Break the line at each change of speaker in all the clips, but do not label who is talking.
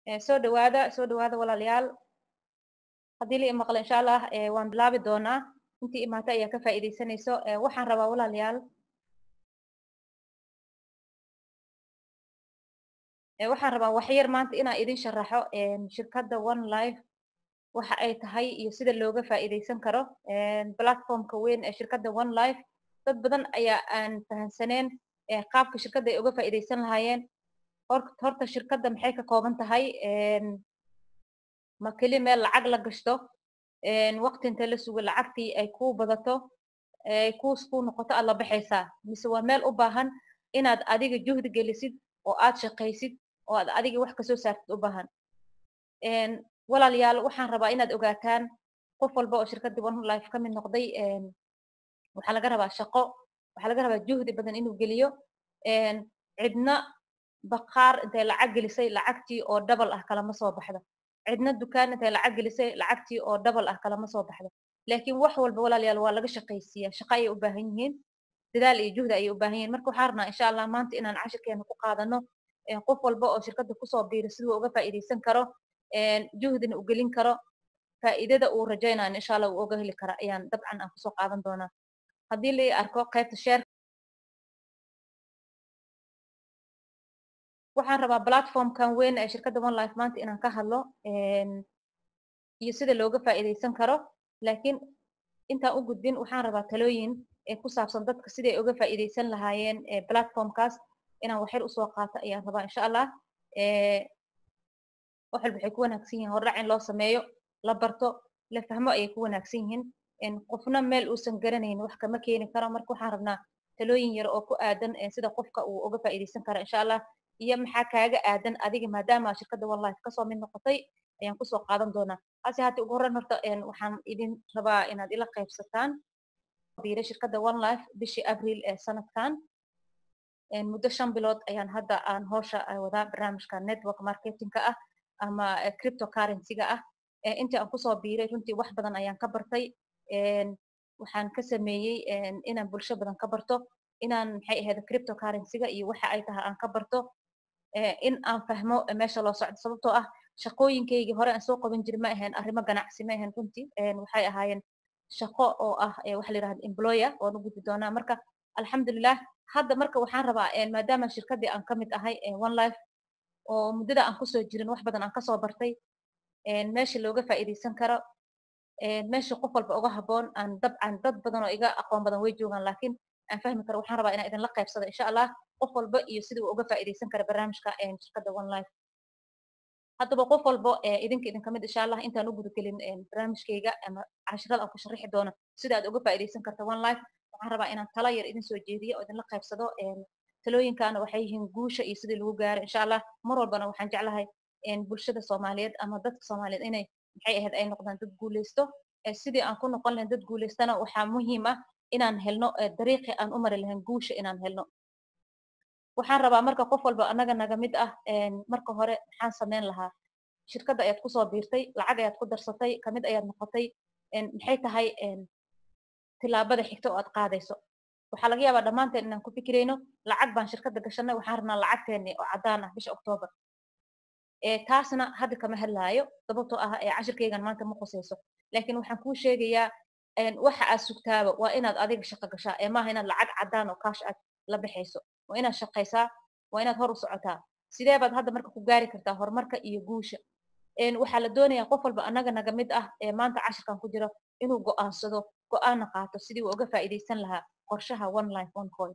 soo dhawaada soo dhawaada walaalayaal haddii la imaqlo insha allah waan bilaabi doonaa intii imaata ayaa ka faa'iidaysanayso waxaan rabaa walaalayaal waxaan rabaa waxyar maanta inaan idin sharaxo shirkadda one life waxa ay tahay iyo sida looga faa'iidaysan karo platformka weyn ee shirkadda one life dad badan ayaa aan fahamsaneen qaabka shirkadda ay uga faa'iidaysan lahaayeen horta shirkadda maxay ka kooban tahay ma keli meel lacag la gashto waqti inta la sugo lacagtii ay kuu badato ay kuus kuu noqoto aad la baxaysaa mise waa meel u baahan inaad adiga juhdi gelisid oo aad shaqaysid oo aad adiga wax kasoo saartid u baahan walaalayaal waxaan rabaa inaad ogaataan qof walba oo shirkaddii one life ka mid noqday waxaa laga rabaa shaqo waxaa laga rabaa juhdi badan inuu geliyo cidna baqaar intay lacag gelisay lacagtii oo double ah kalama soo baxdo cidna dukaan intay lacag gelisay lacagtii oo double ah kalama soo baxdo laakiin wax walba walaalayaal waa laga shaqaysiiyaa shaqo ayay u baahan yihiin dadaal iyo juhdi ayay u baahan yihiin marka waxaan rabnaa insha allah maanta inaan cashirkeena ku qaadano qof walba oo shirkadda kusoo biiro siduu uga faa'iidaysan karo juhdina u gelin karo faa'iidada uu rajaynayo insha allah uu oga heli kara ayaan dabcan aan kusoo qaadan doonaa haddii la arko qaybta sheer waxaan rabaa platformkan weyn ee shirkadda one life maanta inaan ka hadlo iyo sida looga faa'iidaysan karo laakiin intaan u gudbin waxaan rabaa talooyin ee ku saabsan dadka siday uga faa'iidaysan lahaayeen platformkaas inaan waxyar usoo qaato ayaan rabaa insha allah wax walba waxay ku wanaagsan yihiin hordhac in loo sameeyo la barto la fahmo ayay ku wanaagsan yihiin qofna meel uusan garanayn wax kama keeni karo marka waxaan rabnaa talooyin yar oo ku aadan sida qofka uu uga faa'iidaysan kara insha allah iyo maxaa kaaga aadan adiga maadaama shirkadda one life kasoo mid noqotay ayaan kusoo qaadan doonaa hase haddii ugu horreyn horta waxaan idin rabaa inaad ila qaybsataan biira shirkadda one life bishii abriil ee sanadkan muddo shan bilood ayaan hadda aan howsha wadaa barnaamijka network marketingka ah ama cryptocurrencyga ah intii aan kusoo biiray runtii wax badan ayaan ka bartay waxaan ka sameeyey inaan bulsho badan ka barto inaan maxay ahayd cryptocurrencyga iyo waxa ay tahay aan ka barto in aan fahmo meesha loo socdo sababtoo ah shaqooyinkaygii hore aan soo qaban jiri ma ahayn arrimo ganacsi ma ahayn runtii waxay ahaayeen shaqo oo ah waxa la yidhahda employer oon u gudbi doonaa marka alxamdulilah hadda marka waxaan rabaa maadaama shirkaddii aan ka mid ahay one life oo muddada aan kusoo jirin wax badan aan kasoo bartay meesha looga faa'iidaysan karo meesha qof walba uga habboon aan dabcan dad badan oo iga aqoon badan way joogaan laakiin aan fahmi karo waxaan rabaa inaan idinla qaybsado insha allah qof walba iyo sidii uu uga faa'iidaysan kara barnaamijka shirkadda one life haddaba qof walba idinka idinka mid insha allah intaan u gudagelin barnaamijkayga ama cashirada aan ku sharaxi doono sida aad uga faa'iidaysan karta one life waxaan rabaa inaan tala yar idin soo jeediyo oo idinla qaybsado talooyinkaana waxay yihiin guusha iyo sidii lagu gaaro insha allah mar walbana waxaan jeclahay bulshada soomaaliyeed ama dadka soomaaliyeed inay maxay ahayd ay noqdaan dad guuleysto sidii aan ku noqon lahayn dad guuleystana waxaa muhiim ah inaan helno dariiqii aan u mari lahayn guusha inaan helno waxaan rabaa marka qof walba annaga naga mid ah marka hore maxaan samayn lahaa shirkadda ayaad kusoo biirtay lacag ayaad ku darsatay kamid ayaad noqotay maxay tahay tilaabada xigta oo aad qaadayso waxaa laga yaabaa dhammaanteen inaan ku fikirayno lacag baan shirkadda gashanay waxaan rabnaa lacagteeni oo caddaan ah bisha octoobar taasna hadda kama hadlaayo sababtoo ah cashirkaygan maanta ma qusayso laakiin waxaan kuu sheegayaa waxa aad sugtaaba waa inaad adiga shaqo gashaa ee maaha inaad lacag caddaan oo kaash aad la baxayso waa inaad shaqaysaa waa inaad hor u socotaa sidee baad hadda marka ku gaari kartaa horumarka iyo guusha waxaa la doonayaa qof walba annaga naga mid ah ee maanta cashirkan ku jiro inuu go'aansado go'aanna qaato sidii uu uga faa'iidaysan lahaa qorshaha one life one coin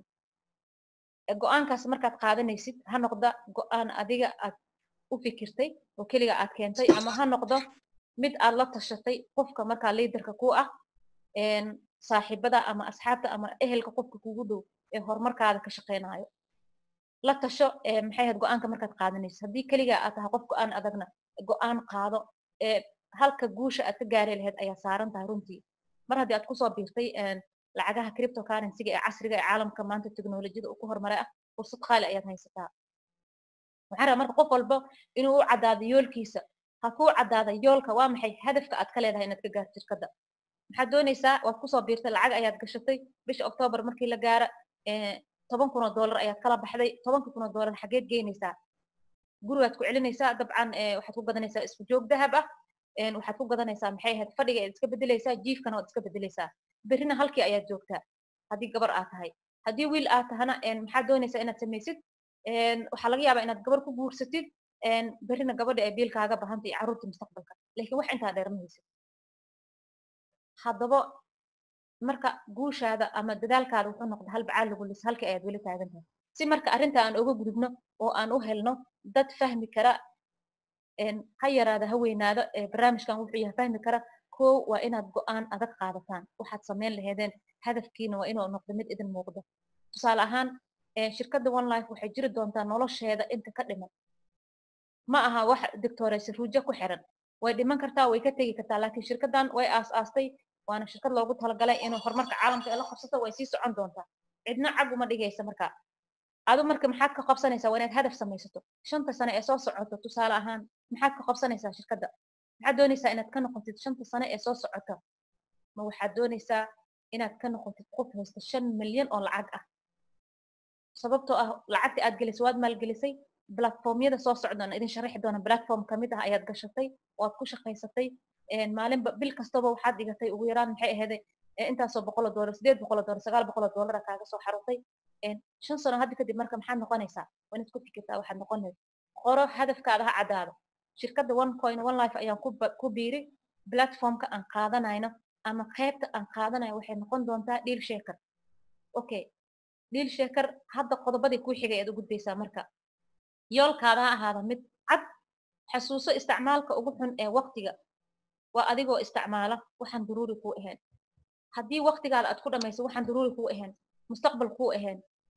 go'aankaas markaad qaadanaysid ha noqda go'aan adiga aad u fikirtay oo keliga aad keentay ama ha noqdo mid aad la tashatay qofka markaa liidarka ku ah saaxiibada ama asxaabta ama ehelka qofka kugu dhow ee horumarkaada ka shaqaynayo la tasho maxay ahayd go'aanka markaad qaadanaysid haddii keliga aad tahay qof go'aan adagna go'aan qaado halka guusha aad ka gaari lahayd ayaa saaran tahay runtii mar haddii aad kusoo biirtay lacagaha cryptocurrencyga ee casriga ee caalamka maanta teknolojiyada uu ku horumaray ah fursad qaali ayaad haysataa waxaan rabaa marka qof walba inuu u caddaado yoolkiisa ha kuu caddaada yoolka waa maxay hadafka aad ka leedahay inaad ka gaarto shirkadda maxaad doonaysaa waad kusoo biirtay lacag ayaad gashatay bisha octoobar markii la gaara toban kun oo dollar ayaad kala baxday tobanka kun oo dollar xageed geynaysaa gurigaad ku celinaysaa dabcan waxaad ku gadanaysaa isku joog dahab ah waxaad ku gadanaysaa maxay ahayd fadhiga ayaad iska bedelaysaa jiifkana waad iska bedelaysaa berrina halkii ayaad joogtaa haddii gabar aad tahay haddii wiil aad tahana maxaad doonaysaa inaad samaysid waxaa laga yaabaa inaad gabar ku guursatid berrina gabadha ee biilkaaga bahanta iyo carruurta mustaqbalka laakiin wax intaa dheer ma haysid haddaba marka guushaada ama dadaalkaada wuxuu noqda hal bacaal lagu lis halka ayaad weli taagan tahay si marka arrinta aan uga gudubno oo aan u helno dad fahmi kara ha yaraada ha weynaado barnaamijkan wuxuu yahay fahmi kara kow waa inaad go'aan adag qaadataan waxaad samayn laheedeen hadafkiina waa inuu noqdo mid idin muuqdo tusaale ahaan shirkadda one life waxay jiri doontaa nolosheeda inta ka dhiman ma aha wax doctoraysa ruujo ku xiran way dhiman kartaa way ka tegi kartaa laakiin shirkaddan way aas-aastay waana shirkad loogu talagalay inuu horumarka caalamka ee la qabsato way sii socon doontaa cidna cag uma dhigaysa marka adu marka maxaad ka qabsanaysaa waa inaad hadaf samaysato shanta sane ee soo socoto tusaale ahaan maxaad ka qabsanaysaa shirkadda maxaad doonaysaa inaad ka noqotid shanta sane ee soo socota ma waxaad doonaysaa inaad ka noqotid qof haysta shan milyan oo lacag ah sababtoo ah lacagta aad gelisay waad maalgelisay platformyada soo socdaan idin sharaxi doona platform kamid ah ayaad gashatay waad ku shaqaysatay maalinba bil kastaba waxaad dhigatay ugu yaraan maxay aheeday intaasoo boqol oo doolar sideed boqol oo doolar sagaal boqol oo doolara kaaga soo xarutay shan sano hadda kadib marka maxaad noqonaysaa waa inaad ku fikirtaa waxaad noqonayd qoro hadafkaada ha caddaado shirkadda one coin one life ayaan ku biiri platformka aan qaadanayno ama qaybta aan qaadanayo waxay noqon doontaa dhiil sheekar okay dhiil sheekar hadda qodobadii kuu xigay aad u gudbaysaa marka yoolkaada ha ahaada mid cad xasuuso isticmaalka ugu xun ee waqtiga waa adigoo isticmaala waxaan daruuri kuu ahayn haddii waqtigaada aad ku dhamayso waxaan daruuri kuu ahayn mustaqbal kuu ahayn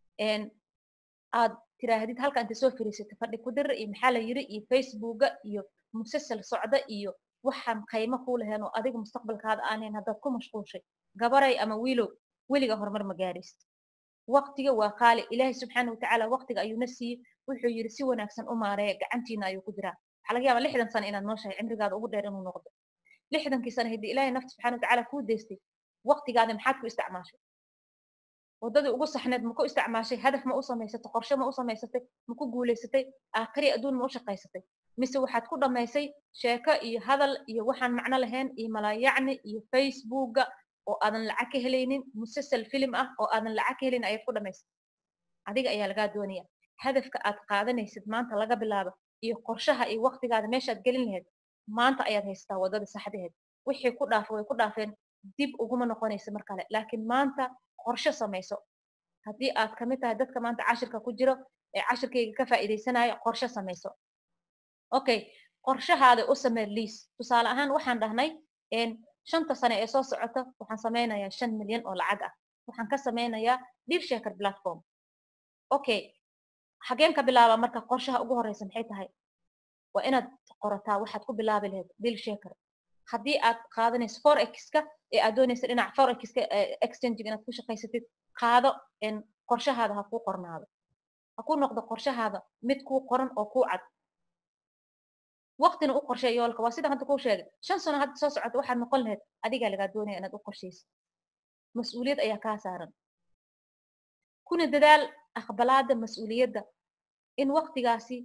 aad tiraahdid halka inta soo fariisata fadhi ku dira iyo maxaa la yiri iyo facebooka iyo musasal socda iyo waxaan qaymo kuu lahayn oo adiga mustaqbalkaada aanayn haddaad ku mashquulshay gabaray ama wiilow weliga horumar ma gaaraysid waqtiga waa qaali ilaahay subxaana watacaala waqtiga ayuuna siiyey wuxuu yiri si wanaagsan u maareeya gacantiina ayuu ku jiraa waxaa laga yaabaa lixdan sano inaad nooshahay cimrigaada ugu dheer inuu noqdo lixdankii sano haddii ilaahay nafta subxaana watacaala kuu deystay waqtigaada maxaad ku isticmaashay waddadii ugu saxneed ma ku isticmaashay hadaf ma u samaysatay qorshe ma u samaysatay ma ku guulaysatay aakhiri adduun ma u shaqaysatay mise waxaad ku dhammaysay sheeko iyo hadal iyo waxaan macno lahayn iyo malaayacni iyo facebooka oo aadan lacag ka helaynin musasal filim ah oo aadan lacag ka helaynin ayaad ku dhammaysay adiga ayaa lagaa doonaya hadafka aad qaadanaysid maanta laga bilaabo iyo qorshaha iyo waqtigaada meeshaad gelin lahayd maanta ayaad haysataa waddada saxdaheed wixii ku dhaafa way ku dhaafeen dib uguma noqonaysa mar kale laakiin maanta qorshe samayso haddii aad kamid tahay dadka maanta cashirka ku jiro ee cashirkayga ka faa'iidaysanaya qorshe samayso okay qorshahaada u samee liis tusaale ahaan waxaan dhahnay shanta sane ee soo socota waxaan samaynayaa shan milyan oo lacag ah waxaan ka samaynayaa deal shaker platform okay xageen ka bilaaba marka qorshaha ugu horeysa maxay tahay waa inaad qorataa waxaad ku bilaabi lahayd deal shaker haddii aad qaadanayso forexka ee aad doonaysa dhinac forexka exchange inaad ku shaqaysatid qaado qorshahaada ha kuu qornaado ha ku noqdo qorshahaada mid kuu qoran oo kuu cad waqtina u qorshee yoolka waa sida hadda kuu sheegay shan sano hadda soo socota waxaad noqon lahayd adigaa lagaa doonaya inaad u qorshaysid mas-uuliyad ayaa kaa saaran kuna dadaal aqbalaada mas-uuliyadda in waqtigaasi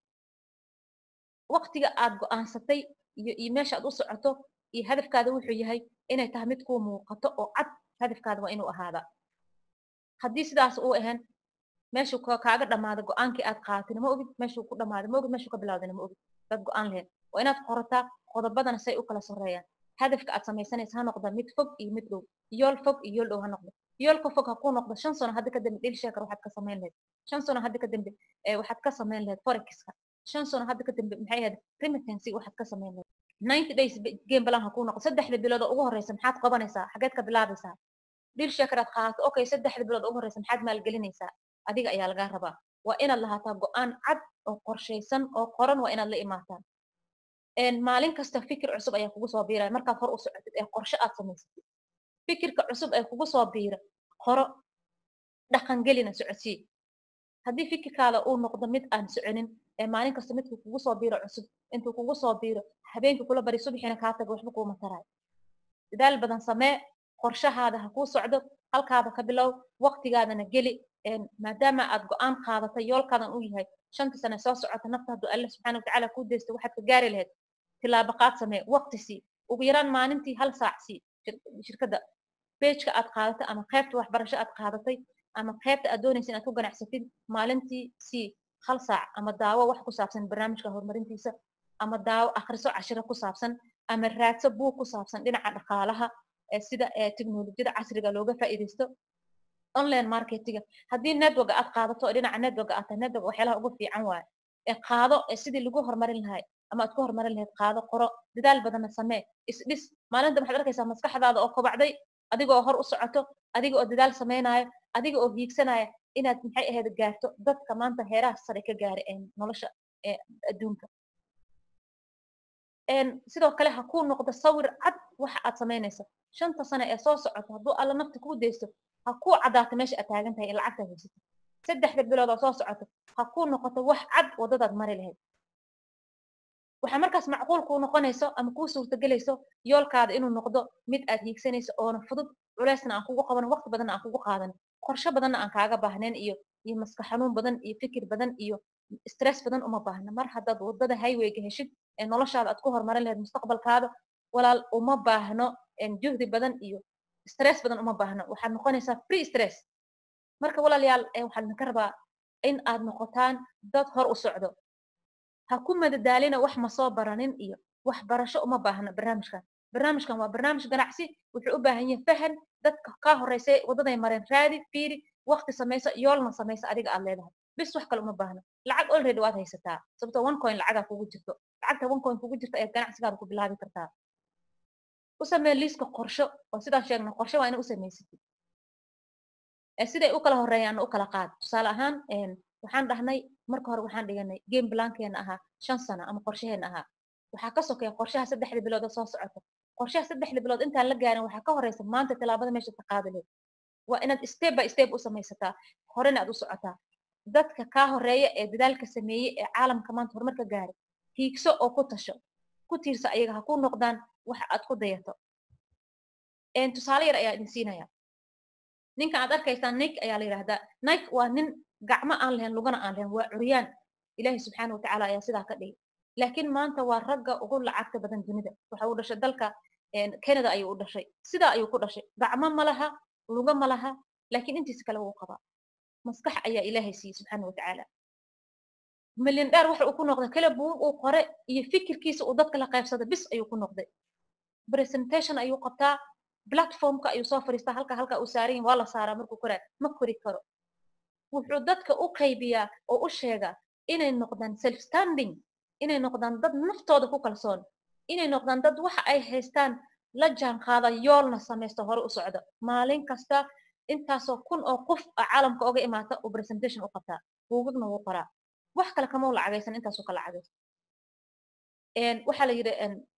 waqtiga aad go'aansatay iyo iyo meesha aad u socoto iyo hadafkaada wuxuu yahay inay tahay mid kuu muuqato oo cad hadafkaada waa inuu ahaadaa haddii sidaas uu ahayn meeshuu kaaga dhammaada go'aankii aad qaadatayna ma ogid meeshuu ku dhammaaday ma ogid meeshuu ka bilowdayna ma ogid dad go'aan lahayd waa inaad qorataa qodobadana say u kala sarreeyaan hadafka aad samaysanaysa ha noqda mid fog iyo mid dhow yool fog iyo yool dhow ha noqdo yoolka fog ha kuu noqdo shan sano hadda ka dambe dhil sheekar waxaad ka samayn lahayd shan sano hadda ka dambe waxaad ka samayn lahayd forexka shan sano hadda ka dambe maxay ahayd remittancy waxaad ka samayn lahayd ninety days game balan ha kuu noqdo saddexda bilood oo ugu horeysa maxaad qabanaysaa xageed ka bilaabaysaa dhil sheekar aad qaadato okay saddexda bilood ugu horeysa maxaad maalgelinaysaa adiga ayaa lagaa rabaa waa inaad lahaataa go'aan cad oo qorshaysan oo qoran waa inaad la imaataan maalin kasta fikir cusub ayaa kugu soo biiraya markaad hor u socotid ee qorshe aad samaysatid fikirka cusub ee kugu soo biira qoro dhaqangelina socodsii haddii fikirkaada uu noqdo mid aan soconin ee maalin kasta midkuu kugu soo biiro cusub intuu kugu soo biiro habeenkii kula bari subaxiina kaa tago waxba kuuma taraayo dadaal badan samee qorshahaada ha kuu socdo halkaada ka bilow waqtigaadana geli maadaama aad go-aan qaadatay yoolkaadan u yahay shanta sane soo socota nafta hadduu alle subxaana watacaala kuu deysto waxaad ka gaari lahayd tilaabo qaad samee waqti sii ugu yaraan maalintii hal saac sii shirkadda bejka aad qaadatay ama qaybta waxbarasho aad qaadatay ama qaybta aad doonaysa inaad ku ganacsatid maalintii sii hal saac ama daawo wax ku saabsan barnaamijka horumarintiisa ama daawo akhriso cashiro ku saabsan ama raadso buug ku saabsan dhinaca dhaqaalaha sida teknolojiyada casriga looga faa'iidaysto online marketinga haddii network aad qaadato oo dhinaca network aad tahay network waxyaalaha ugu fiican waaye ee qaado sidii lagu horumarin lahay ama aad ku horumarin lahayd qaado qoro dadaal badanna samee isdhis maalinta waxaad arkaysaa maskaxdaada oo kobacday adiga oo hor u socoto adiga oo dadaal samaynayo adiga oo hiigsanaya inaad maxay ahayd gaarto dadka maanta heeraha sare ka gaaray nolosha adduunka sidoo kale ha kuu noqdo sawir cad waxa aad samaynayso shanta sane ee soo socoto hadduu alla nafta kuu deysto ha kuu caddaato meesha aad taagan tahay in lacagtaad haysato saddexda bilood oo soo socoto ha kuu noqoto wax cad waddadaad mari lahayd waxaa markaas macquul kuu noqonayso ama kuu suurtagelayso yoolkaada inuu noqdo mid aad hiigsanayso oona fudud culeysna aan kugu qaban waqti badanna aan kugu qaadan qorshe badanna aan kaaga baahnayn iyo iyo maska xanuun badan iyo fikir badan iyo stress badan uma baahna mar haddaad waddada highwayga heshid ee noloshaada aad ku horumarin lahayd mustaqbalkaada walaal uma baahno juhdi badan iyo stress badan uma baahno waxaad noqonaysaa free stress marka walaalayaal waxaa idinka rabaa in aad noqotaan dad hor u socdo ha ku madadaalina wax ma soo baranin iyo wax barasho uma baahno barnaamijkan barnaamijkan waa barnaamij ganacsi wuxuu u baahan yahay fahan dadka kaa horeysay waddaday mareen raadi fiiri waqti samayso yoolna samayso adiga aad leedahay bis wax kale uma baahno lacag already waad haysataa sababtoo one coin lacagaa kugu jirto lacagta one coin kugu jirta ayaad ganacsigaada ku bilaabi kartaa u samee liiska qorsho oo sidaan sheegna qorsho waa ina u samaysatid siday u kala horeeyaan u kala qaad tusaale ahaan waxaan dhahnay marka hore waxaan dhiganay game blankeena ahaa shan sano ama qorshaheena ahaa waxaa ka sokeeya qorshaha saddexda bilood oo soo socota qorshaha saddexda bilood intaan la gaarin waxaa ka horeysa maanta tilaabada meesha ka qaadi leed waa inaad step by step u samaysataa horena aad u socotaa dadka kaa horeeya ee dadaalka sameeyey ee caalamka maanta horumar ka gaaray hiigso oo ku tasho ku tiirsa ayaga ha ku noqdaan waxa aad ku dayato tusaale yar ayaa idin siinaya ninkan aad arkaysaan nike ayaa la yidhahdaa nike waa nin gacmo aan lahayn lugana aan lahayn waa curyaan ilaahi subxaana watacaala ayaa sidaa ka dhigay laakiin maanta waa ragga ugu lacagta badan dunida waxa uu dhashay dalka canada ayuu u dhashay sidaa ayuu ku dhashay gacmo ma laha luga ma laha laakiin intiisa kale wuu qabaa maskax ayaa ilaahay siiyey subxaana watacaala milyan dheer waxa uu ku noqday kale buug uu qore iyo fikirkiisa uu dadka la qaybsada bis ayuu ku noqday presentation ayuu qabtaa platformka ayuu soo fadhiistaa halka halka uu saaran yahay waa la saaraa markuu koraa ma kori karo wuxuu dadka u qaybiyaa oo u sheegaa inay noqdaan self standing inay noqdaan dad naftooda ku kalsoon inay noqdaan dad waxa ay haystaan la jaan qaada yoolna samaysto hore u socda maalin kasta intaasoo kun oo qof a caalamka oga imaata uu presentation u qabtaa buugagna wuu qoraa wax kale kama u lacagaysan intaasuu ka lacagaysan waxaa la yidhi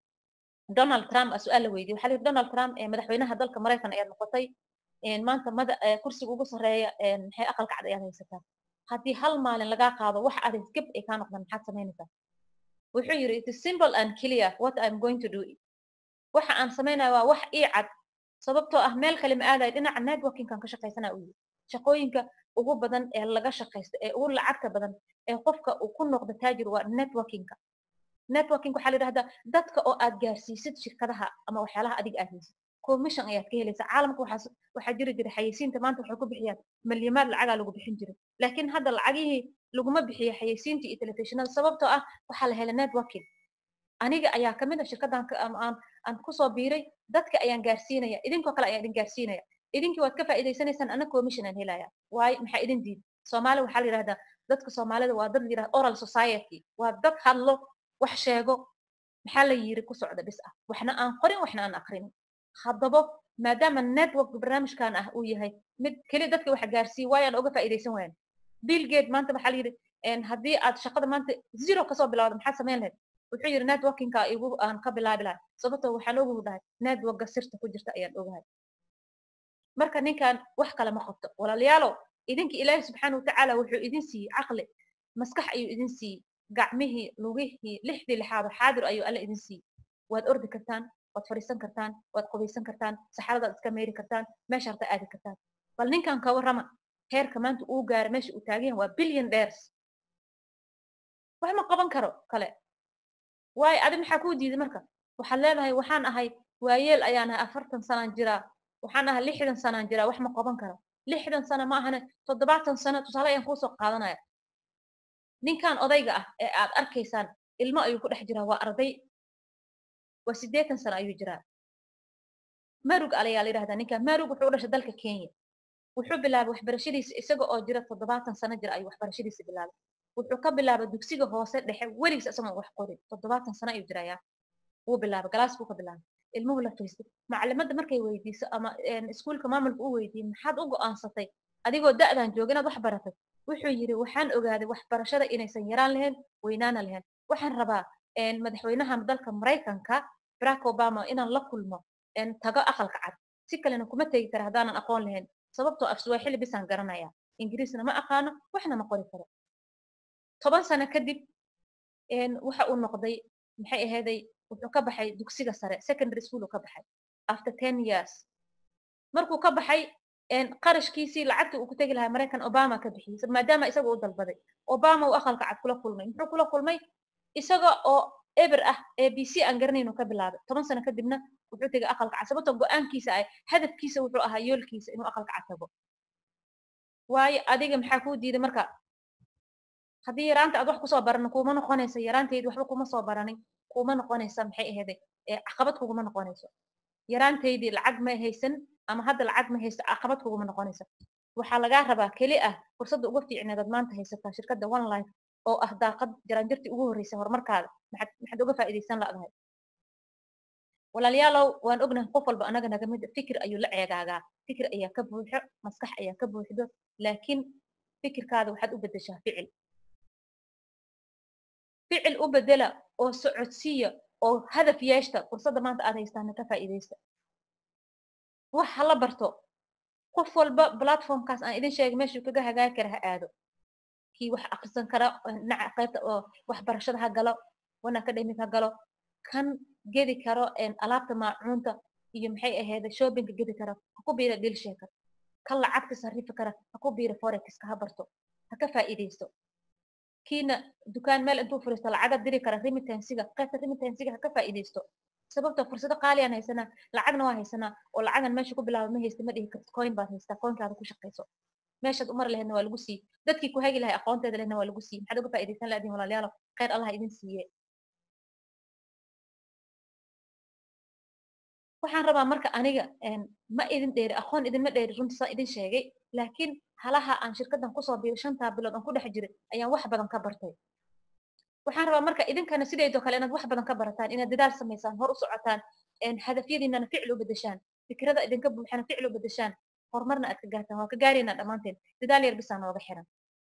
donald trump a su-aal la weydiye waxaa la yidhi donald trump madaxweynaha dalka maraykan ayaad noqotay maanta mada kursiga ugu sarreeya maxay aqalka cad ayaad haysataa haddii hal maalin lagaa qaado wax aad geb ay kaa noqdaan maxaad samaynaysaa wuxuu yidhi it is simple and clear what i'm going to do waxa aan samaynaya waa wax ii cad sababtoo ah meel kale ma aadayo dhinaca networkingkan ka shaqaysana uu yidhi shaqooyinka ugu badan ee laga shaqaysto ee ugu lacagta badan ee qofka uu ku noqdo taajir waa networkingka networking waxaa la yidhahdaa dadka oo aad gaarsiisid shirkadaha ama waxyaalaha adiga aad haysid commission ayaad ka helaysaa caalamka waxaa waxaa jiri jiray xayeysiinta maanta waxay ku bixiyaan malyamaad lacagaa lagu bixin jiray laakiin hadda lacagihii laguma bixiyo xayeysiinta iyo telefishinada sababtoo ah waxaa la helay networking aniga ayaa kamid a shirkaddan aan aan kusoo biiray dadka ayaan gaarsiinaya idinkoo kale ayaan idin gaarsiinaya idinkii waad ka faa'iidaysanaysaan ana commission aan helaya waayo maxaa idin diid soomaali waxaa la yidhahdaa dadka soomaalida waa dad la yidhahda oral society waa dad hadlo wax sheego maxaa la yiri ku socda bis ah waxna aan qorin waxna aan akrinin haddaba maadaama network barnaamijkan ah uu yahay mid keli dadka wax gaarsiiya waayaan oga faa'iidaysan wayan bill gate maanta waxaa la yidhi haddii aad shaqada maanta zero kasoo bilawda maxaad samayn lahayd wuxuu yidhi networkingka igu aan ka bilaabi lahay sababtoo waxaan ogu dhahay networkga sirta ku jirta ayaan ogahay marka ninkan wax kale ma qabto walaalayaalow idinka ilaahi subxaana watacaala wuxuu idin siiyey caqli maskax ayuu idin siiyey gacmihii lugihii lixdii lixaado xaadir ayuu alle idin siiyey waad ordi kartaan waad fadhiisan kartaan waad qubaysan kartaan saxaradaad iska meeri kartaan meesha harta aadi kartaan bal ninkan ka warrama heerka maanta uu gaaro meesha uu taagan yahay waa billion dheers wax ma qaban karo kale waayo adi maxaa kuu diiday marka waxaad leedahay waxaan ahay waayeel ayaan ahay afartan sanaan jiraa waxaan ahay lixdan sanaan jiraa wax ma qaban karo lixdan sano ma ahane toddobaatan sano tusaale ayaan kuusoo qaadanaya ninkan odayga ah ee aad arkaysaan ilmo ayuu ku dhex jiraa waa arday waa siddeetan sano ayuu jiraa marug alayaa la yidhahdaa ninkan marug wuxuu u dhashay dalka kenya wuxuu bilaabay waxbarashadiisa isaga oo jira toddobaatan sano jira ayuu waxbarashadiisa bilaabay wuxuu ka bilaabay dugsiga hoose dhexe weligiis isagoon wax qorin toddobaatan sano ayuu jirayaa wuu bilaabay galaas buu ka bilaabay ilmuhu la fariistay macalimadda markay weydiiso ama iskuulka maamulka u weydiiyey maxaad u go'aansatay adigoo da'dan jooga inaad wax baratay wuxuu yidhi waxaan ogaaday waxbarashada inaysan yaraan lahayn weynaana lahayn waxaan rabaa madaxweynaha dalka maraykanka barack obama inaan la kulmo tago aqalka cad si kalena kuma tegi kara haddaanan aqoon lahayn sababtoo af suwaaxili bisaan garanaya ingiriisna ma aqaano waxna ma qori karo toban sano kadib waxa uu noqday maxay ahayday wuxuu ka baxay dugsiga sare secondary school uu ka baxay after ten years markuu ka baxay qarashkiisii lacagtii uu ku tegi lahaa maraykan obama ka bixiyey maadaama isaga u dalbaday obama uu aqalka cad kula kulmay muxuu kula kulmay isaga oo eber ah a b c aan garanayn uu ka bilaabay toban sano kadibna wuxuu tegay aqalka cad sababtoo go-aankiisa ah hadafkiisa wuxuu ahaa yoolkiisa inuu aqalka cad tago waayo adiga maxaa kuu diiday marka haddii yaraanta aad wax kusoo baranin kuuma noqonaysa yaraantaydi waxba kuma soo baranin kuma noqonaysa maxay ahayday caqabad kuguma noqonayso yaraantaydii lacag ma haysan ama hadda lacag ma haysto caqabad kuguma noqonaysa waxaa lagaa rabaa keli ah fursadda uga fiicneedaad maanta haysataa shirkadda one life oo ah daaqad jaraanjartii ugu horreysay horumarkaada maxaad maxaad uga faa'iidaysan la'dahay walaalayaalow waan ognahay qof walba anaga naga mid fikir ayuu la ceegaagaa fikir ayaa ka buuxo maskax ayaa ka buuxdo laakiin fikirkaada waxaad u beddeshaa ficil ficil u bedela oo socodsiiya oo hadaf yeeshta fursadda maanta aad haystaana ka faa'iidaysta wax hala barto qof walba platformkaas aan idin sheegay meeshuu kaga hagaagi kara ha aado kii wax akrisan kara dhinaca qaybta oo waxbarashada ha galo wan academic ha galo kan gedi karo alaabta maacuunta iyo maxay ahayd shoppingka gedi kara ha ku biira dilsheeka kan lacagta sarrifi kara ha ku biira forexka ha barto ha ka faa'iidaysto kiina dukaan meel intuu furiisto lacaga diri kara remittansiga qaybta remittansiga ha ka faa'iidaysto sababtoo fursado qaaliyaan haysanaa lacagna waa haysanaa oo lacagan meesha ku bilaaba ma haysta ma dhihi kartid coin baad haystaa coinkaada ku shaqayso meeshaad umar laheedna waa lagu sii dadkii ku hagi lahay aqoonteeda lehna waa lagu sii maxaad uga faa'iidaysan laadiin walaalayaalo khayr allah idin siiye waxaan rabaa marka aniga ma idin dheeri aqoon idinma dheeri runta saa idin sheegay laakiin halaha aan shirkaddan kusoo biiray shantaa bilood aan ku dhex jiray ayaan wax badan ka bartay waxaan rabaa marka idinkana sideedoo kale inaad wax badan ka barataan inaad dadaal samaysaan hor u socotaan hadafyadiinana ficil u bedeshaan fikrada idinka buuxana ficil u bedeshaan horumarna aad ka gaartaan waa ka gaaraynaa dhammaanteen dadaal yar bisaa nooga xiran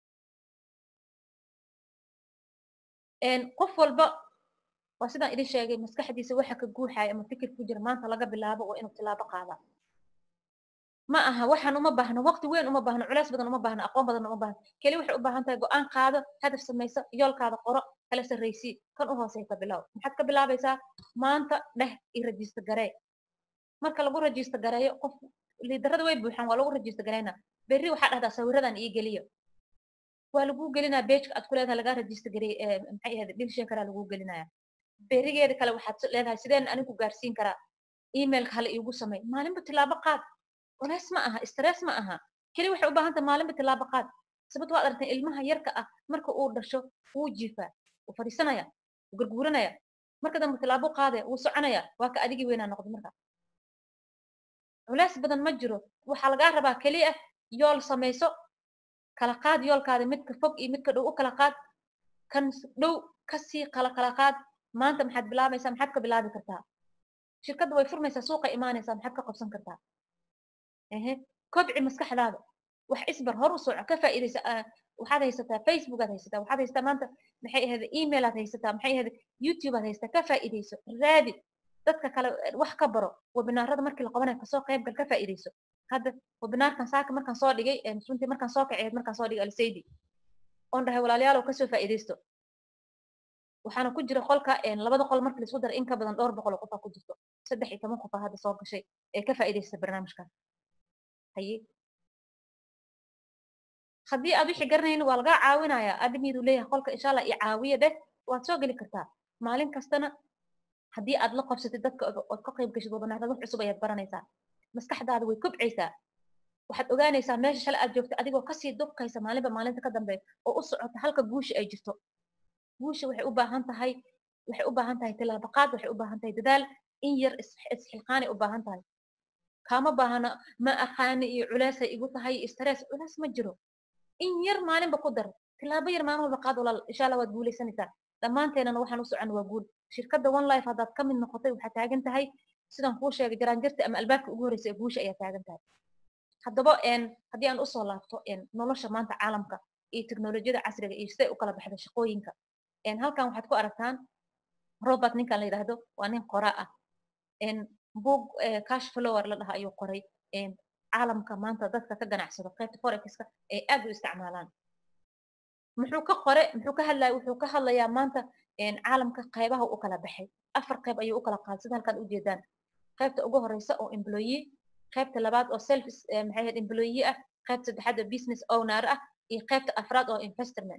qof walba waa sidaan idin sheegay maskaxdiisa waxa ka guuxaya ama fikir ku jira maanta laga bilaabo waa inuu tilaabo qaadaa ma aha waxaan uma baahno waqti weyn uma baahno culays badan uma baahno aqoon badan uma baahno keli waxay u baahan tahay go'aan qaado hadaf samayso yoolkaada qoro kala sarraysii kan u hooseysa bilow maxaad ka bilaabaysaa maanta dheh i rajista garee marka lagu rajista gareeyo qof liidarada way buuxaan waa lagu rajista gareynaa berri waxaa dhahdaa sawiradan ii geliyo waa lagu gelinaa beejka aad ku leedahay lagaa rajista garey maxay ahayd dhilshee karaa lagu gelinaya berigeeda kale waxaad leedahay sideen anigu gaarsiin karaa emailka hala iigu samay maalinba tilaabo qaad culays ma aha stress ma aha keli waxay u baahan tahay maalinba tilaabo qaad sababto waad aragtay ilmaha yarka ah marka uu dhasho wuu jiifaa wuu fadhiisanaya wuu garguuranaya marka dambe tilaabo qaadaya wuu soconaya waa ka adigii weynaa noqday marka culays badan ma jiro waxaa lagaa rabaa keliya yool samayso kala qaad yoolkaada midka fog iyo midka dhow u kala qaad kan dhow kasii kala kala qaad maanta maxaad bilaabaysaa maxaad ka bilaabi kartaa shirkadda way furmaysaa suuqa imaanaysaa maxaad ka qabsan kartaa ehe kobci maskaxdaada wax isbar hor u soco ka faa'iidaysa waxaad haysataa facebook aad haysataa waxaad haysataa maanta maxay ahayd email aad haysataa maxay ahayd youtube aad haysataa ka faa'iidayso raadi dadka kale wax ka baro webinaarada markii la qabanayo kasoo qayb gal ka faa'iidayso hadda webinaarkan saaka markaan soo dhigay runtii markaan soo kaceed markaan soo dhigay alsaydi oon dhahay walaalayaal oo kasoo faa'iidaysto waxaana ku jira qolka labada qol marka laisku dara in ka badan dhowr boqol oo qofaa ku jirto saddex iyo toban qofaa hadda soo gashay ee ka faa'iidaysta barnaamijkaas haye haddii aad wixii garanaynin waa lagaa caawinaya admiidu leeyahay qolka insha allah i caawiya dheh waad soo geli kartaa maalin kastana haddii aad la qabsatid dadka ood ka qayb gashid wabanaadad wax cusub ayaad baranaysaa maskaxdaada way kobcaysaa waxaad ogaanaysaa meesha shalay aad joogta adigoo kasii dubkaysa maalinba maalinta ka dambeeya oo u socota halka guusha ay jirto guusha waxay u baahan tahay waxay u baahan tahay tilaabaqaad waxay u baahan tahay dadaal in yar isxilqaanay u baahan tahay kama baahana ma aqaani iyo culeesay igu tahay stress culees ma jiro in yar maalinba ku dar tilaabo yar maalin walba qaad walaal insha allah waad guulaysanaysaa dhammaanteenana waxaan u socon waa guul shirkadda one life haddaad ka mid noqotay waxaa taagan tahay sidaan kuu sheegay jaraanjarta ama albaabka ugu horreysa ee guusha ayaa taagan tahay haddaba haddii aan usoo laabto nolosha maanta caalamka iyo teknolojiyada casriga iyo siday u kala baxda shaqooyinka halkan waxaad ku aragtaan robert ninkan la yidhaahdo waa nin qora ah book cash flower la dhaha ayuu qoray caalamka maanta dadka ka ganacsado qaybta forexka ay aad u isticmaalaan muxuu ka qore muxuu ka hadlaya wuxuu ka hadlayaa maanta caalamka qaybaha u kala baxay afar qayb ayuu u kala qaaday sida halkan ujeedaan qaybta ugu horeysa oo employee qaybta labaad oo self maxay ahayd employee ah qaybta saddexaad oo business owner ah iyo qaybta afraad oo investment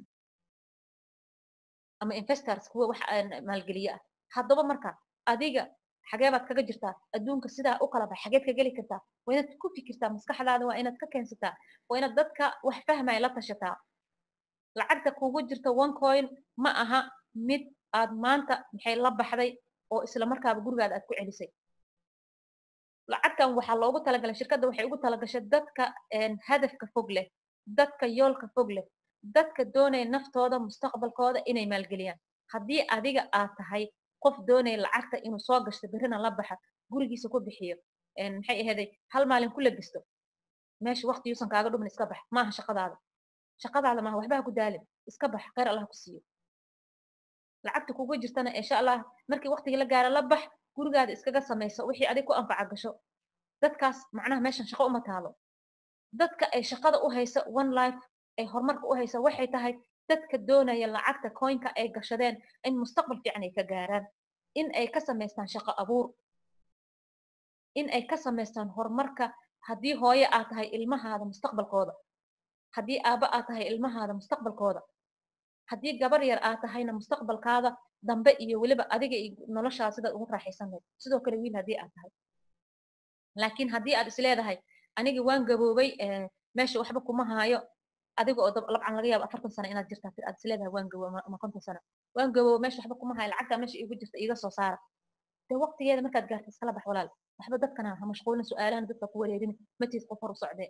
ama investors kuwa wax maalgeliye ah haddaba marka adiga xagee baad kaga jirtaa adduunka sidaa u kala bax xageed ka geli kartaa waa inaad ku fikirtaa maskaxdaada waa inaad ka keensataa waa inaad dadka wax fahmaya la tashataa lacagta kugu jirta one coin ma aha mid aad maanta maxay la baxday oo isla markaaba gurigaada aad ku celisay lacagtan waxaa loogu talagalay shirkadda waxay ugu talagashay dadka hadafka fog leh dadka yoolka fog leh dadka doonaya naftooda mustaqbalkooda inay maalgeliyaan haddii adiga aad tahay qof doonaya lacagta inuu soo gashto berrina la baxa gurigiisa ku bixiyo maxay aheeday hal maalin ku labisto meesha waqti yuusan kaaga dhumin iska bax maaha shaqadaada shaqadaada maaha waxba ha ku daalin iska bax khayr allah ku siiyo lacagta kugu jirtana insha allah markii waqtigii la gaaro la bax gurigaada iskaga samayso wixii adig ku anfaca gasho dadkaas macnaha meeshan shaqo uma taalo dadka ay shaqada u haysa one life ay horumarka u haysa waxay tahay dadka doonaya lacagta coinka ay gashadeen in mustaqbal fiican ay ka gaaraan in ay ka samaystaan shaqo abuur in ay ka samaystaan horumarka haddii hooye aad tahay ilmahaada mustaqbalkooda haddii aabba aad tahay ilmahaada mustaqbalkooda haddii gabar yar aad tahayna mustaqbalkaada dambe iyo weliba adiga iyo noloshaada sidaad ugu raaxaysan lahayd sidoo kale wiil haddii aad tahay laakiin haddii aad isleedahay aniga waan gaboobay meesha waxba kuma haayo adiga oo labcan laga yaabo afartan sano inaad jirtaa aad isleedahay waan gaboobo ama konton sano waan gaboobo meesha waxba kuma haayo lacagtaa meesha iigu jirta iiga soo saara dee waqtigeeda markaad gaarta iskala bax walaal waxba dadkana ha mashquulin su-aalahana dadka ku wareerin matiis qof hor u socdee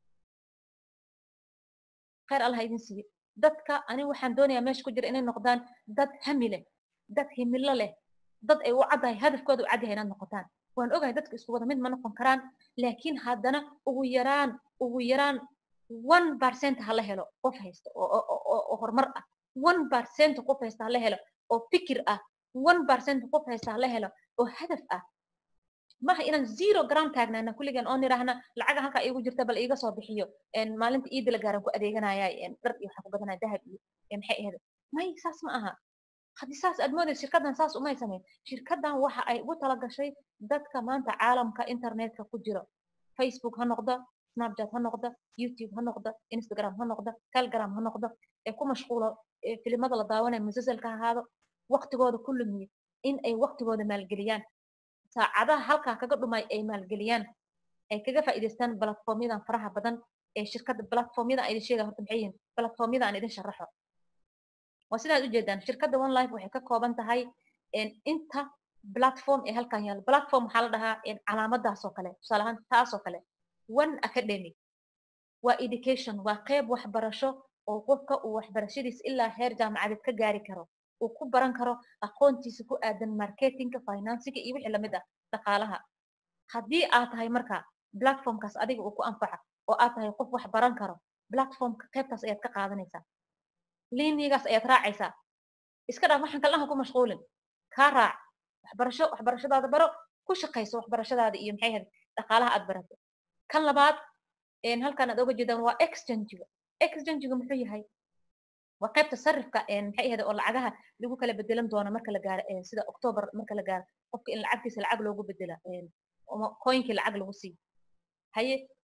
khayr allah idin siiyo dadka aniga waxaan doonayaa meesha ku jira inay noqdaan dad hami leh dad himilo leh dad ay u caddahay hadafkooda u cadyahay inaad noqotaan waan ogahay dadka isku wada mid ma noqon karaan laakiin haddana ugu yaraan ugu yaraan one percent hala helo qof haysta oo horumar ah one percent qof haysta hala helo oo fikir ah one percent qof haysta hala helo oo hadaf ah maha inaan zero gram taagnaana kulligan oo nidhaahna lacaga halkaa iigu jirta bal iiga soo bixiyo maalinta iida la gaaran ku adeeganaya dhar iyo waxaa ku gadanaya dahab iyo maxay ahayd may saas ma aha haddii saas aad moodaysa shirkaddan saas umay samayn shirkaddan waxa ay ugu talagashay dadka maanta caalamka internetka ku jiro facebook ha noqda snapchat ha noqda youtube ha noqda instagram ha noqda telegram ha noqda ee ku mashquulo filimada la daawanaya musasalka ha ahaado waqtigooda ku lumiye in ay waqtigooda maalgeliyaan saacadaha halkaa kaga dhumay ay maalgeliyaan ay kaga faa'iidaystaan platformyadan faraha badan ee shirkadda platformyada aan idin sheega horta maxay yihiin platformyada aan idin sharaxo waa sidaad ujeedaan shirkadda one life waxay ka kooban tahay inta platform ee halkan yaalo platform waxaa la dhahaa calaamadaas oo kale tusaale ahaan taas oo kale one academy waa education waa qeyb waxbarasho oo qofka uu waxbarashadiis ilaa heer jaamacadeed ka gaari karo uu ku baran karo aqoontiisa ku aadan marketingka finansiga iyo wixii lamid ah dhaqaalaha haddii aad tahay marka platformkaas adiga uu ku anfaca oo aad tahay qof wax baran karo platformka qaybtaas ayaad ka qaadanaysaa liinigaas ayaad raacaysaa iska dhaaf waxaan kalnaha ku mashquulin kaa raac waxbarasho waxbarashadaada baro ku shaqayso waxbarashadaada iyo maxay ahayd dhaqaalaha aad barato kan labaad halkan aad oga jeedaan waa exchangiga exchangiga muxuu yahay waa qaybta sarifka maxay ahayd oo lacagaha lagu kala bedelan doono marka la gaaro sida october marka la gaaro qofka in lacagtiisa lacag loogu bedela coinkii lacag lagu siiyo haye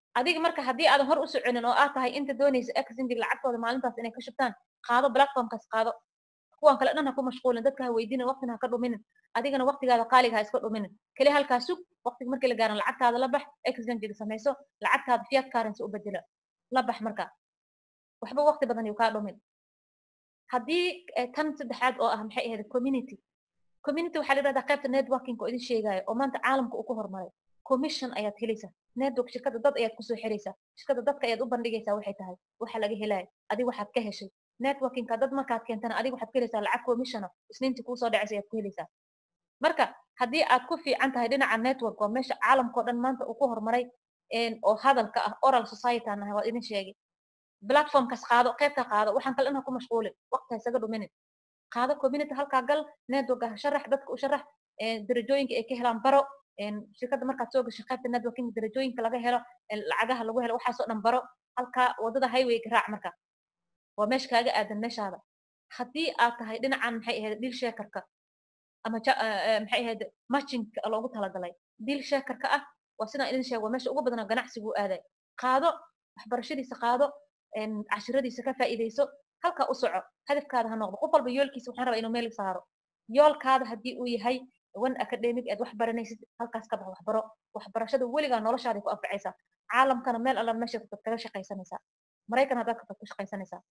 adiga marka haddii aadan hor u soconin oo aad tahay inta doonaysa exindig lacagtooda maalintaas inay ka shubtaan qaado platformkaas qaado kuwan kale dhan ha ku mashquulin dadka ha weydiinin waqtina ha ka dhuminin adigana waqtigaada qaaliga ha iska dhuminin keli halkaa sug waqtiga markii la gaaran lacagtaada la bax exindig samayso lacagtaada fiat currency u bedela la bax marka waxba waqti badan yuu kaa dhumin haddii tan saddexaad oo ah maxay ahayd community community waxaa la yidhahdaa qaybta networking oo idin sheegaayo oo maanta caalamka uu ku horumaray commission ayaad helaysaa network shirkadda dad ayaad kusoo xiraysaa shirkadda dadka ayaad u bandhigaysaa waxay tahay waxa laga helaayo adig waxaad ka heshay networkingka dad markaad keentana adig waxaad ka helaysaa lacag commissiona isniintii kuusoo dhacaysa ayaad ku helaysaa marka haddii aad ku fiican tahay dhinaca network waa meesha caalamkao dhan maanta uu ku horumaray oo hadalka ah oral society aan nahay waad idin sheegay platformkaas qaado qaybta qaado waxaan kale dhan ha ku mashquulin waqti ha isaga dhuminin qaado community halkaa gal network ha sharax dadka u sharax darajooyinka ay ka helaan baro shirkadda markaad soo gashay qaybta networking darajooyinka laga helo lacagaha lagu helo waxaasoo dhan baro halkaa wadada highwayga raac marka waa meesha kaaga aadan meeshaada haddii aad tahay dhinacan maxay ahayd deal shakerka ama maxay ahayd matchingka loogu talagalay deal shakerka ah waa sidaan idin sheego waa meesha ugu badanoo ganacsigu aaday qaado waxbarashadiisa qaado cashiradiisa ka faa'iidayso halkaa u soco hadafkaada ha noqdo qof walba yoolkiisa waxaan rabaa inuu meel saaro yoolkaada haddii uu yahay one academic aad wax baranaysid halkaas ka bax waxbaro waxbarashada weligaa noloshaaday ku anfacaysaa caalamkana meel alla meesha tagtad kaga shaqaysanaysaa maraykan haddaad tagtad ku shaqaysanaysaa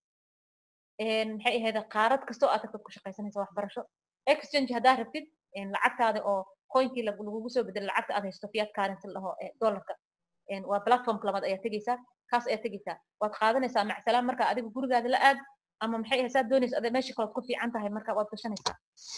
maxay ahayd qaarad kastoo aad tagtad ku shaqaysanaysaa waxbarasho exchange haddaa rabtid lacagtaada oo coinkii lagugu soo bedelo lacagta aad haysto fiat currency laho dollarka waa platformka labaad ayaa tegeysaa kaas ayaa tegeysaa waad qaadanaysaa macsalaam marka adiga gurigaada la aad ama maxay ahayd saad doonaysa ada meesha kalood ku fiican tahay marka waad gashanaysaa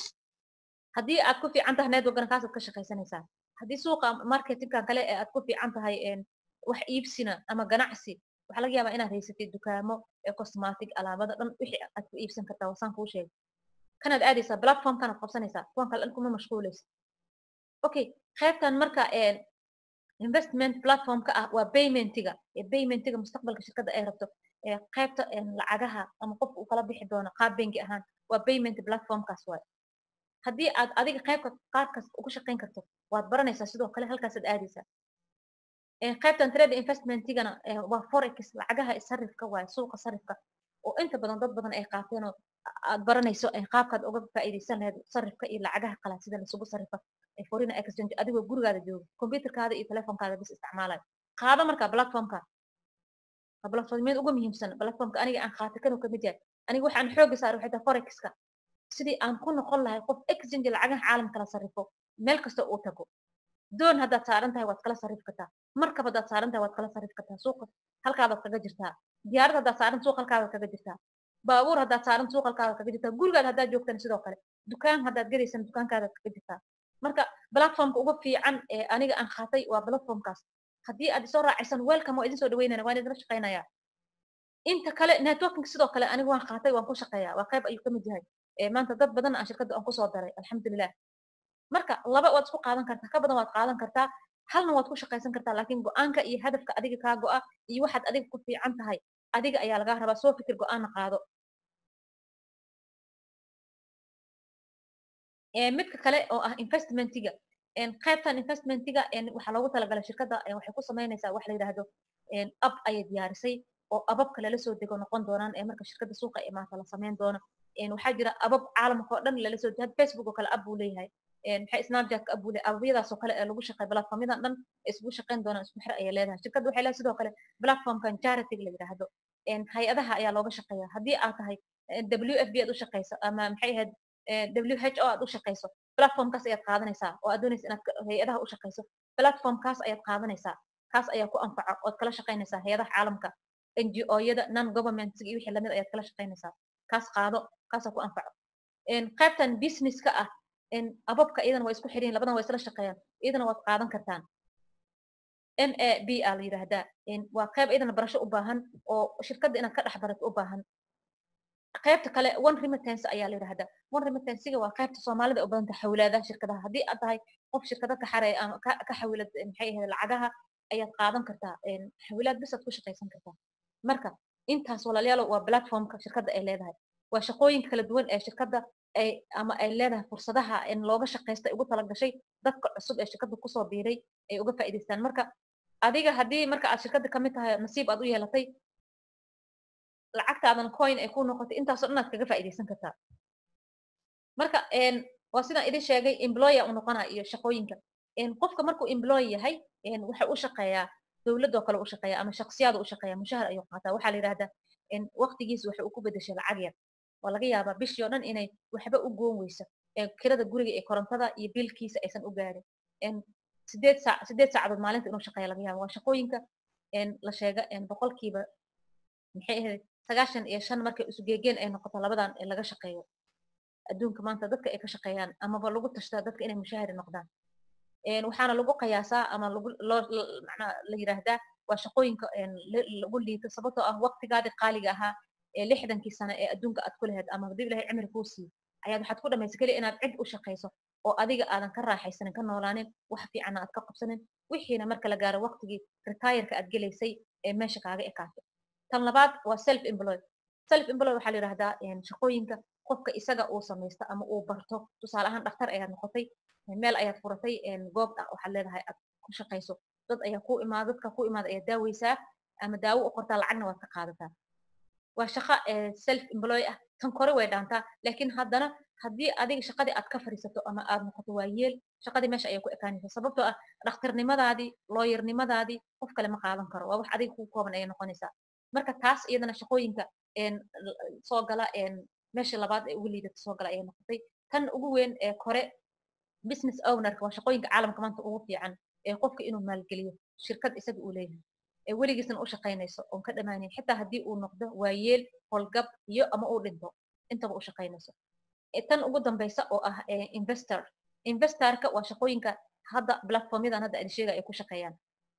haddii aad ku fiican tahay networkana kaasaad ka shaqaysanaysaa haddii suuqa marketingkan kale ee aad ku fiican tahay wax iibsina ama ganacsi waxaa laga yaabaa inaad haysatid dukaamo ee cosmatic alaabada dhan wixii aad ku iibsan kartaa wasaan kuu sheegay kanaad aadaysaa platformkanaad qabsanaysaa kuwan kale dhan kuma mashquulaysa okay qaybtan marka investment platformka ah waa paymentiga paymentiga mustaqbalka shirkadda ay rabto qaybta lacagaha ama qofka uu kala bixi doono qaab bengi ahaan waa payment platformkaas waay haddii aad adiga qaybka qaabkaas uga shaqayn karto waad baranaysaa sidoo kale halkaasaad aadaysaa qaybtan trade investmentigana waa forex lacagaha sarifka waay suuqa sarifka oo inta badan dad badan ay qaateen oo aad baranayso qaabkaad uga faa'iidaysan lahayd sarifka iyo lacagaha qalaad sida laisugu sarifa foreign exchange adigoo gurigaada jooga computerkaada iyo telefonkaada bis isticmaalayo qaado markaa platformka platformyada ugu muhiimsan platformka aniga aan qaatay kanuu kamid yahay aniga waxaan xooga saaray waxay tahay forexka sidii aan ku noqon lahay qof exchange lacagaha caalamka la sarrifo meel kasta uu tago doon haddaad saaran tahay waad kala sarrif kartaa markab haddaad saaran tahay waad kala sarrif kartaa suuqa halkaadaad kaga jirtaa diyaarad haddaad saaran suuq halkaadaad kaga jirtaa baabuur haddaad saaran suuq halkaadaad kaga jirtaa gurigaad haddaad joogtana sidoo kale dukaan haddaad gadaysan dukaankaadaad kaga jirtaa marka platformka ugu fiican ee aniga aan qaatay waa platformkaas haddii aad isoo raacaysan welcome waa idin soo dhaweynana waan idinla shaqaynayaa inta kale networking sidoo kale aniga waan qaatay waan ku shaqeeyaa waa qayb ayuu kamid yahay maanta dad badan aan shirkadda aan kusoo daray alxamdulilah marka laba waad isku qaadan kartaa ka badan waad qaadan kartaa halna waad ku shaqaysan kartaa laakiin go-aanka iyo hadafka adiga kaa go-a iyo waxaad adiga ku fiican tahay adiga ayaa lagaa rabaa soo fikir go-aanna qaado midka kale oo ah investmentiga qaybtan investmentiga waxaa loogu talagalay shirkadda waxay ku samaynaysaa wax la yidhaahdo ab ayay diyaarisay oo ababka lala soo dego noqon doonaan ee marka shirkadda suuqa ee maanta la samayn doono waxaa jira abab caalamka oo dhan lala soo had facebook oo kale ab buu leeyahay maxay snapchat ab buu leeyahay ababyadaas oo kale ee lagu shaqeey platformyadan dhan isugu shaqayn doonaan isku xir ayay leedahay shirkadda waxay leedahay sidoo kale platformkan charity la yidhaahdo hay-adaha ayaa looga shaqeeya haddii aad tahay w f b aad u shaqayso ama maxay ahayd w h o aad u shaqayso platformkaas ayaad qaadanaysaa oo aad doonaysa inaad hay-adaha u shaqayso platformkaas ayaad qaadanaysaa kaas ayaa ku anfaca ood kala shaqaynaysaa hay-adaha caalamka n g o-yada non government iyo wixii lamid ayaad kala shaqaynaysaa kaas qaado kaasaa ku anfaco qaybtan businesska ah ababka iyadana waa isku xiriin labadan waa isla shaqeeyaan iyadana waad qaadan kartaan n a b a la yidhaahdaa waa qayb iyadana barasho u baahan oo shirkadda inaad ka dhex barato u baahan qaybta kale one remittance ayaa la yidhahdaa one remittansiga waa qaybta soomaalida u badanta xawlaadaha shirkadaha haddii aad tahay qof shirkada ka xareeya ama ka xawilad maxay ahayd lacagaha ayaad qaadan kartaa xawilaad bisaad ku shaqaysan kartaa marka intaas walaalayaalo waa platformka shirkadda ay leedahay waa shaqooyinka kala duwan ee shirkadda ay ama ay leedahay fursadaha in looga shaqaysta ugu talagashay dadka cusub ee shirkadda kusoo biiray ay uga faa'iidaystaan marka adiga haddii marka aad shirkadda kamid tahay nasiib aad u yeelatay lacagtaadan coin ay ku noqotay intaasoo dhan aad kaga faa'iidaysan kartaa marka waa sidaan idin sheegay employer u noqonaa iyo shaqooyinka qofka markuu employ yahay waxa u shaqeeyaa dowladoo kale u shaqeeya ama shaksiyaada u shaqeeya mushahar ayuu qaataa waxaa la yidhahdaa waqtigiis waxa uu ku bedeshay lacag yar waa laga yaabaa bishii oo dhan inay waxba u goon weyso kirada guriga ee korontada iyo bilkiisa aysan u gaarin sideed saac sideed saacadood maalinta inuu shaqeeya laga yaaba waa shaqooyinka la sheega boqolkiiba maxay ahayd sagaashan iyo shan markay isugeegeen ay noqoto labadan laga shaqeeyo adduunka maanta dadka ay ka shaqeeyaan amaba lagu tashtaa dadka inay mushahari noqdaan waxaana lagu qiyaasaa ama lagu loo macnaa la yidhaahdaa waa shaqooyinka lagu liito sababtoo ah waqtigaadii qaaliga ahaa ee lixdankii sano ee adduunka aad ku lahayd ama haddii ilahay cimri kuu siiyo ayaad waxaad ku dhamaysa keliya inaad cid u shaqayso oo adiga aadan ka raaxaysanin ka noolaanin wax fiicanna aad ka qabsanin wixiina marka la gaaro waqtigii retire-ka aad gelaysay ee meesha kaaga ekaato tan labaad waa self employ self employ waxaa la yidhahdaa shaqooyinka qofka isaga uu samaysto ama uu barto tusaale ahaan dhaktar ayaad noqotay meel ayaad furatay goob waxaad leedahay aad ku shaqayso dad ayaa ku imaada dadka ku imaada ayaad daaweysaa ama daawo u qortaa lacagna waad ka qaadataa waa shaqo self employ ah tan kore way dhaantaa laakiin haddana haddii adiga shaqadii aad ka fadhiisato ama aad noqoto waa yeel shaqadii meesha ayay ku ekaanaysa sababtoo ah dhakhtarnimadaadii looyarnimadaadii qof kale ma qaadan karo waa wax adiga ku kooban ayay noqonaysaa marka taas iyadana shaqooyinka soo gala meesha labaad ee ugu liidata soo gala ayay noqotay tan ugu weyn ee kore business ownerka waa shaqooyinka caalamka maanta ugu fiican ee qofka inuu maalgeliyo shirkad isaga uu leeyahay ee weligiisna u shaqaynayso oon ka dhamaanin xitaa haddii uu noqdo waayeel holgab iyo ama uu dhinto intaba u shaqaynayso tan ugu dambaysa oo ah investor investorka waa shaqooyinka hadda platformyadan hadda aan sheegay ay ku shaqeeyaan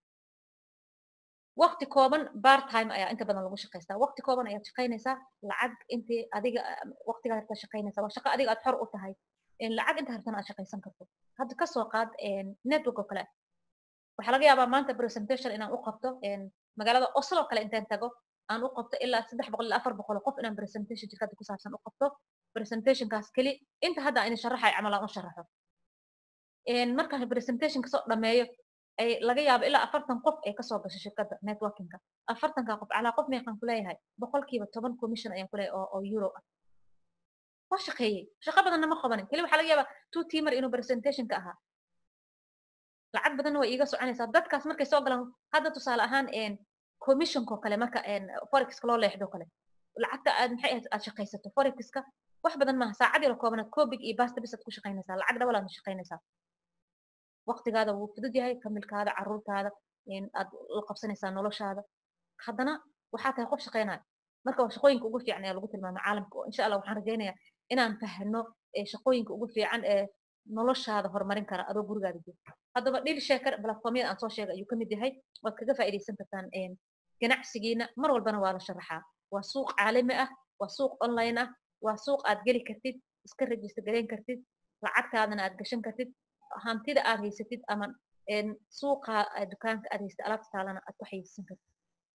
waqti kooban bar time ayaa inta badan lagu shaqaystaa waqti kooban ayaad shaqaynaysaa lacag intii adiga waqtigaa harta shaqaynaysaa waa shaqo adiga aad xor u tahay lacag inta hartana aad shaqaysan karto hadda kasoo qaad network oo kale waxaa laga yaabaa maanta presentation inaan u qabto magaalada oslo kale intaan tago aan u qabto ilaa saddex boqol ilaa afar boqol qof inaan presentation shirkadda ku saabsan u qabto presentationkaas keli inta hadda aan sharaxay camal aan u sharaxo markaan presentationka soo dhameeyo ay laga yaabo ilaa afartan qof ay kasoo gasho shirkadda networkinga afartanka qof calaa qof meeqaan kuleeyahay boqolkiiba toban commission ayaan kuleeyahay oo oo euro ah waa shaqeeyey shaqo badanna ma qabanin keli waxaa laga yaabaa two teamer inuu presentationka ahaa lacag badanna way iiga soconaysaa dadkaas markay soo galaan hadda tusaale ahaan commissionko kale marka forexka loo leexdo kale lacagta aad maxay ahayd aad shaqaysato forexka wax badan maaha saacad yaro koobanaad koobig iyo basta bis aad ku shaqaynaysaa lacag dhabalaad shaqaynaysaa waqtigaada wuu fudud yahay kamilkaada caruurtaada aad la qabsanaysaa noloshaada haddana waxaa tahay qof shaqaynaya marka waa shaqooyinka ugu fiican ee lagu tilmaamay caalamka oo insha allah waxaan rajaynayaa inaan fahno shaqooyinka ugu fiican ee noloshaada horumarin kara adoo gurigaada joogto haddaba dhil sheekar platformyada aan soo sheegay ayuu kamid yahay waad kaga faa'iidaysan kartaan ganacsigiina mar walbana waa la sharaxaa waa suuq caalami ah waa suuq online ah waa suuq aad geli kartid iska register gareyn kartid lacagtaadana aad gashan kartid hantida aad haysatid ama suuqa dukaanka aad haysatid alaabta taalana aad ku xayeysan kartid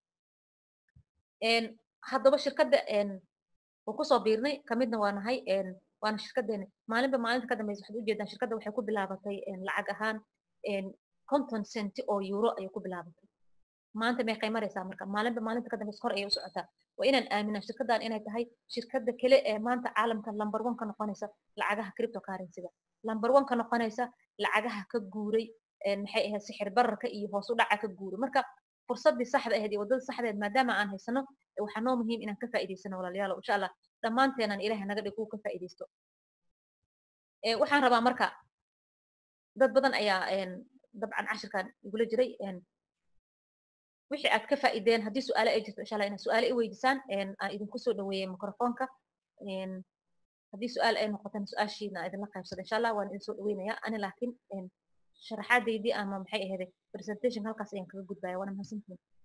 haddaba shirkadda waan kusoo biirnay kamidna waa nahay waana shirkadeena maalinba maalinta ka dambeysa waxaad ujeedaan shirkadda waxay ku bilaabatay lacag ahaan conton centi oo euro ayay ku bilaabatay maanta meeqay maraysaa marka maalinba maalinta ka dambeysa kor ayay u socotaa waa inaan aaminaa shirkaddan inay tahay shirkadda kale ee maanta caalamka lamber one ka noqonaysa lacagaha cryptocurrencyga lamber one ka noqonaysa lacagaha ka guuray maxay ahayd sixir bararka iyo hoos u dhaca ka guuray marka fursaddii saxda ahayd iyo waddada saxdeed maadaama aan haysano waxaa noo muhiim inaan ka faa'iidaysano walaalayaal insha allah dhammaanteenan ilahay naga dhig uu ka faa'iidaysto waxaan rabaa marka dad badan ayaa dabcan cashirkan igula jiray wixii aad ka faa'iideen haddii su-aale ay jirto insha allah inaad su-aale i weydisaan aan idinku soo dhaweeyey microfonka haddii su-aal ay noqotana su-aashiina idinla qaybsada insha allah waan idin soo dhaweynayaa ani laakiin sharaxaadaydii ama maxay ahayd presentation halkaas ayaan kaga gudbaya waana mahadsantihin